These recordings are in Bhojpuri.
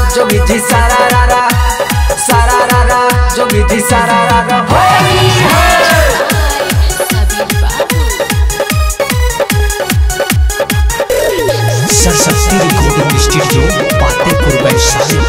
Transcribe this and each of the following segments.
जोगी जी सारा रा रा सारा रा रा जोगी जी सारा रा रा होली है सरस्वती रिकॉर्डिंग स्टूडियो पातेपुर वैशाली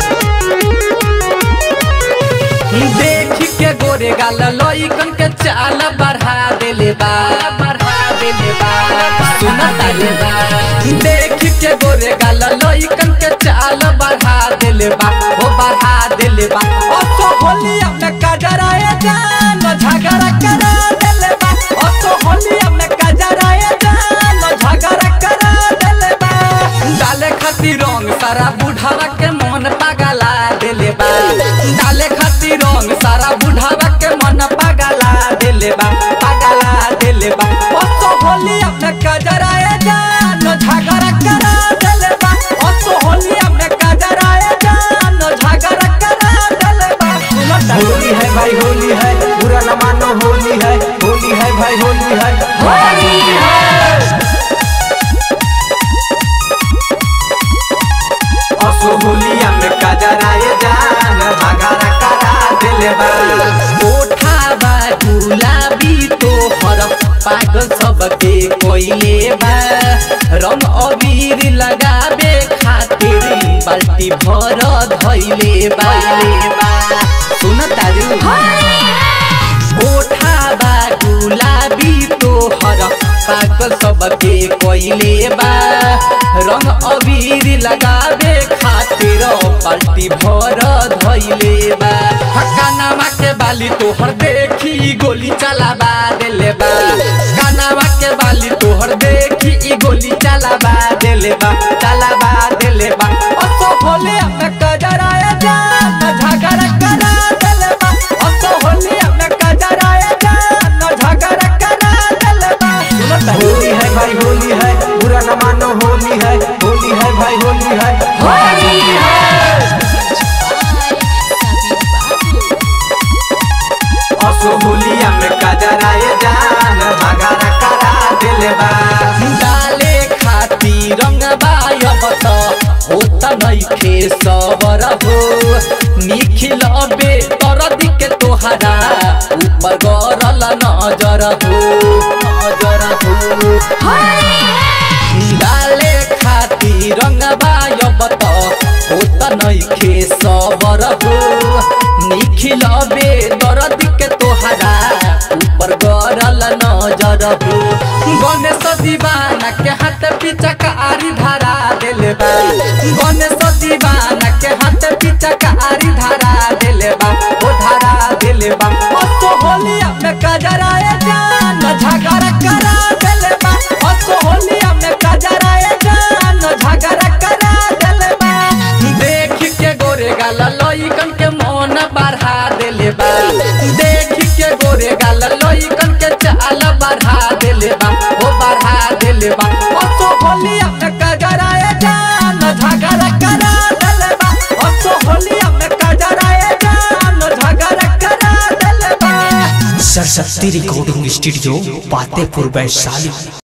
देख के गोरे गाल लइकन के चाल बढ़ा देले बा बढ़ा देले बा सुना ताले बा देख के गोरे गाल लइकन के चाल बढ़ा देले बा ओ बढ़ा देले बा ओ तो होली में कजराए जान झगड़ा करा देले बा ओ तो होली में कजराए जान झगड़ा करा देले बा डाले खातिर रंग सारा बुढ़ावा के मन पागला देले बा डाले खातिर रंग सारा बुढ़ावा के मन पागला देले बा पागला देले बा ओ तो होली अपने कजराए जान झगड़ा करा देले बा ओ तो होली अपने कजराए जान झगड़ा करा देले बा होली है भाई होली है बुरा न मानो होली है होली है भाई होली है होली है असो होलिया में कजराए जान भगारा करा दिले बा ओठावा गुलाबी तोहर पागल सबके कोइले बा रंग अबीर लगाबे खातिर बाल्टी भर धैले बा सुन तारू ओठावा गुलाबी तोहर पागल सबके कोइले बा रंग अबीर लगाबे खातिर बाल्टी भर धैले बा कानावा के बाली तोहर देखी गोली चलाबा देले बा कानावा के बाली तोहर देखी ई गोली चलाबा देले बा चलाबा देले बा ओ तो होले में कजराए जान झगड़ा करा देले बा ओ तो होले में कजराए जान झगड़ा करा देले बा सुनो तारू। होली है भाई होली है बुरा न मानो होली है होली है भाई होली है होली है असो होलिया में कजराए जान भगारा करा दिले बा डाले खाती रंगबा अब त होत नइखे सबर हो निखिल बे तरदी के तोहरा ऊपर गरल नजर हो नजर हो डाले खाती रंगबा अब त होत नइखे सबर हो निखिल बे तरदी के तोहरा ऊपर गरल नजर हो गणेश दीवाना के हाथ पीछा का आरी धारा देले बा गणेश दीवाना के हाथ पीछा का आरी धारा देले बा ओ धारा देले बा ओ तो होली में कजराए जान झगड़ा करा देले बा ओ तो होली में कजराए जान झगड़ा करा देले बा देख के गोरे गाल लइकन के मन बढ़ा देले बा देख के गोरे गाल लइकन के चाल बढ़ा देले बा ओ बढ़ा देले बा ओ तो होली में कजराए जान झगड़ा करा देले बा ओ तो होली में कजराए जान झगड़ा करा देले बा सरस्वती रिकॉर्डिंग स्टूडियो पातेपुर वैशाली